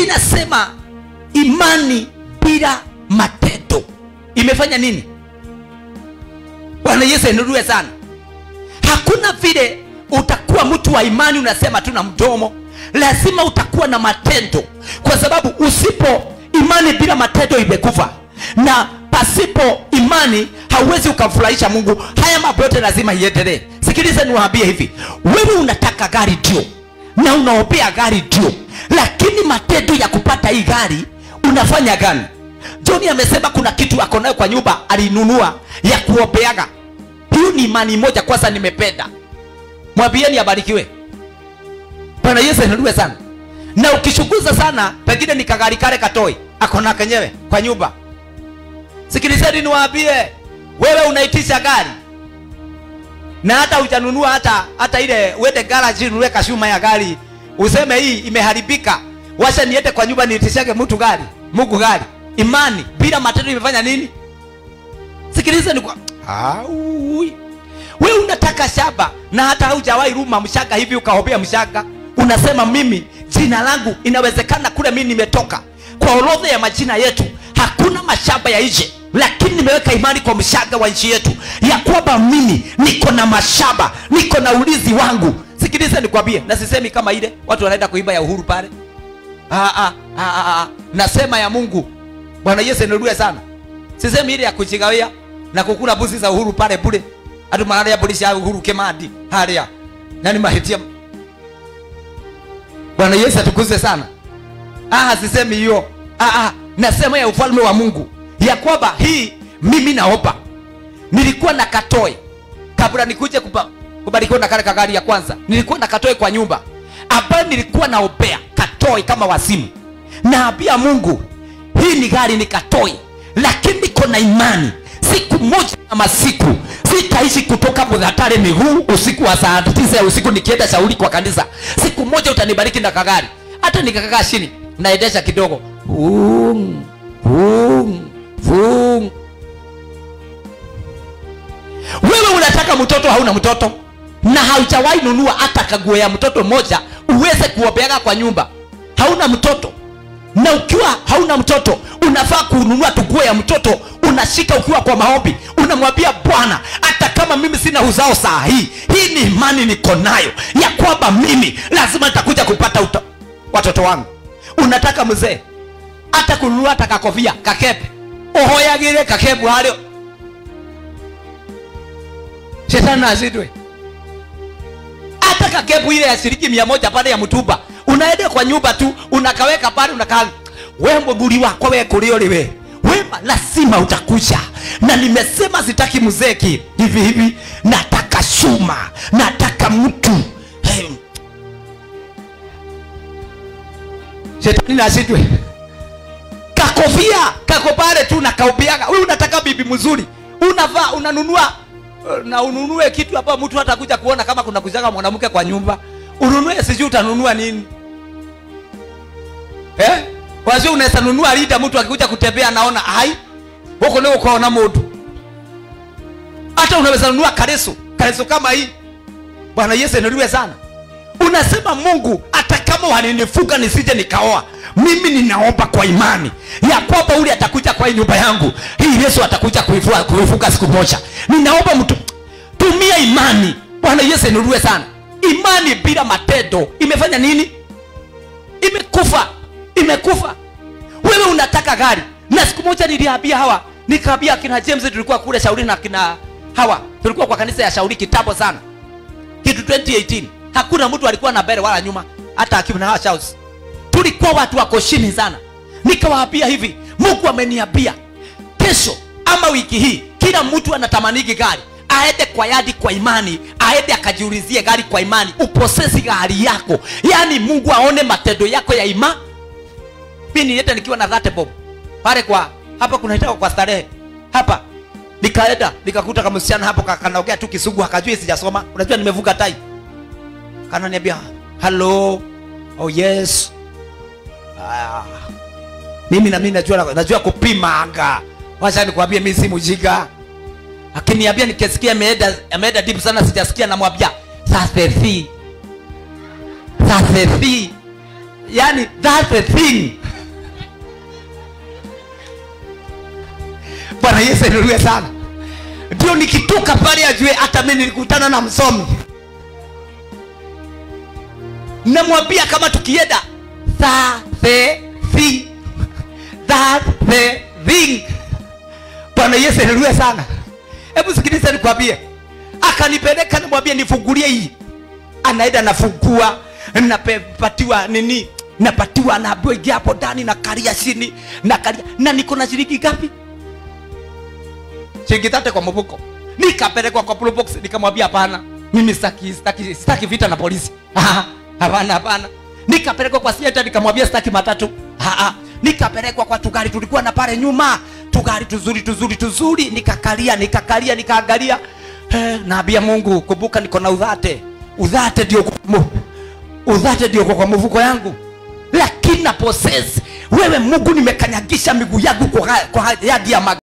inasema imani bila matendo imefanya nini bwana yesu ainuliwe sana hakuna vile utakuwa mtu wa imani unasema tu na mdomo lazima utakuwa na matendo kwa sababu usipo imani bila matendo imekufa na pasipo imani hauwezi ukamfurahisha mungu haya mambo yote lazima iendelee sikiliza niwaambie hivi wewe unataka gari ndio na unaombea gari ndio lakini matendo ya kupata hii gari unafanya gani johni amesema kuna kitu ako nayo kwa nyumba alinunua ya kuombeaga hiyo ni imani moja kwanza nimependa mwambieni abarikiwe bwana yesu ainuliwe sana na ukishuguza sana pengine ni kagari kale katoi akona kenyewe kwa nyumba sikilizeni niwaambie wewe unaitisha gari na hata hujanunua hata hata ile uende garage ununue kashuma ya gari useme hii imeharibika washa niende kwa nyumba niitishage mtu gari mungu gari imani bila matendo imefanya nini sikiliza ni kwa Aui. wewe unataka shamba na hata haujawahi ruma mshaka hivi ukaombea mshaka unasema mimi jina langu inawezekana kule mimi nimetoka kwa orodha ya majina yetu hakuna mashamba ya nje lakini nimeweka imani kwa mshaga wa nchi yetu ya kwamba mimi niko na mashamba niko na ulizi wangu sikiliza nikwambie na sisemi kama ile watu wanaenda kuimba ya uhuru pale ah, ah, ah, ah, ah. nasema ya mungu bwana yesu inarue sana sisemi ile ya kujigawia na kukula buzi za uhuru pale bure atu malaria polisi ya uhuru kemadi haria nani mahitia bwana yesu atukuze sana ah, sisemi hiyo ah, ah, nasema ya ufalme wa mungu ya kwamba hii mimi naomba nilikuwa na katoe kabla nikuje kupa- kubarikiwa na kale kagari ya kwanza nilikuwa na katoe kwa nyumba ambayo nilikuwa naombea katoe kama wasimu naambia mungu hii ni gari ni katoe lakini niko na imani siku moja ama siku sitaishi kutoka mudhatare miguu usiku wa saa tisa ya usiku nikienda shauri kwa kanisa siku moja utanibariki na kagari hata nikakaa chini naendesha kidogo Vum, vum, vum. wewe unataka mtoto hauna mtoto na haujawahi nunua hata kaguo ya mtoto moja uweze kuombeaga kwa nyumba hauna mtoto na ukiwa hauna mtoto unafaa kununua tuguo ya mtoto unashika ukiwa kwa maombi unamwambia bwana hata kama mimi sina uzao saa hii hii ni imani niko nayo ya kwamba mimi lazima nitakuja kupata uta, watoto wangu unataka mzee hata kununua hata kakofia kakepe uhoyagire kakepu hario shetani azidwe hata kakepu ile ya shilingi mia moja pale ya mtumba unaenda kwa nyumba tu unakaweka pale unakaa we mbuguri wako we kurio liwe wema lazima utakuja na nimesema sitaki mzeki hivi hivi nataka shuma nataka mtu hey. shetani nazidwe kakofia kako pale tu nakaubiaga wewe unataka bibi mzuri unavaa unanunua eh, na ununue kitu hapa mtu hatakuja kuona kama kuna kujaga mwanamke kwa nyumba ununue sijui utanunua nini eh? wazio unaweza nunua lida mtu akikuja kutembea anaona hai huko ndio ukaona mundu hata unaweza nunua kareso kareso kama hii bwana yesu inuliwe sana unasema mungu hata kama walinifuga nisije nikaoa mimi ninaomba kwa imani ya kwamba ule atakuja kwa hii nyumba yangu hii yesu atakuja kuifua- kuifuga siku moja ninaomba mtu tumia imani bwana yesu inuliwe sana imani bila matendo imefanya nini imekufa imekufa wewe unataka gari na siku moja niliambia hawa nikaambia akina james tulikuwa kule shauri na akina hawa tulikuwa kwa kanisa ya shauri kitambo sana kitu 2018 hakuna mtu alikuwa na mbele wala nyuma hata akina hawa shouts tulikuwa watu wako chini sana nikawaambia hivi mungu ameniambia kesho ama wiki hii kila mtu anatamaniki gari aende kwa yadi kwa imani aende akajiulizie gari kwa imani uposesi gari yako yaani mungu aone matendo yako ya ima mi nilienda nikiwa na dhate bob pale kwa hapa kunaitaka kwa starehe hapa nikaenda nikakuta kama msichana hapo ka- kanaongea tu kisugu akajui sijasoma unajua nimevuka tai kananiambia hello oh yes ah. mimi na mimi najua najua kupima anga wacha nikwambie mimi si mjinga akiniambia nikisikia ameenda ameenda deep sana sijasikia namwambia that's the thing that's the thing yani that's the thing bwana yesu ainuliwe sana ndio nikitoka pale ajue hata mi nilikutana na msomi namwambia kama tukienda that the thing that the thing bwana yesu ainuliwe sana hebu sikiliza nikwambie akanipeleka namwambia nifungulie hii anaenda nafungua napatiwa nini napatiwa naambiwa ingia hapo ndani na karia chini na karia na niko na shilingi ngapi shilingi tate kwa mfuko nikapelekwa kwa blue box nikamwambia hapana mimi sitaki sitaki sitaki vita na polisi Ah, hapana hapana nikapelekwa kwa sieta nikamwambia sitaki matatu Ah, ah. nikapelekwa kwa tugari tulikuwa na pale nyuma tugari tuzuri tuzuri tuzuri nikakalia nikakalia nikaangalia eh, naambia mungu kumbuka niko na udhate udhate ndio kwa mu- udhate ndio kwa kwa mfuko yangu lakini na possess wewe mungu nimekanyagisha miguu yangu kwa, kwa yadi ya mag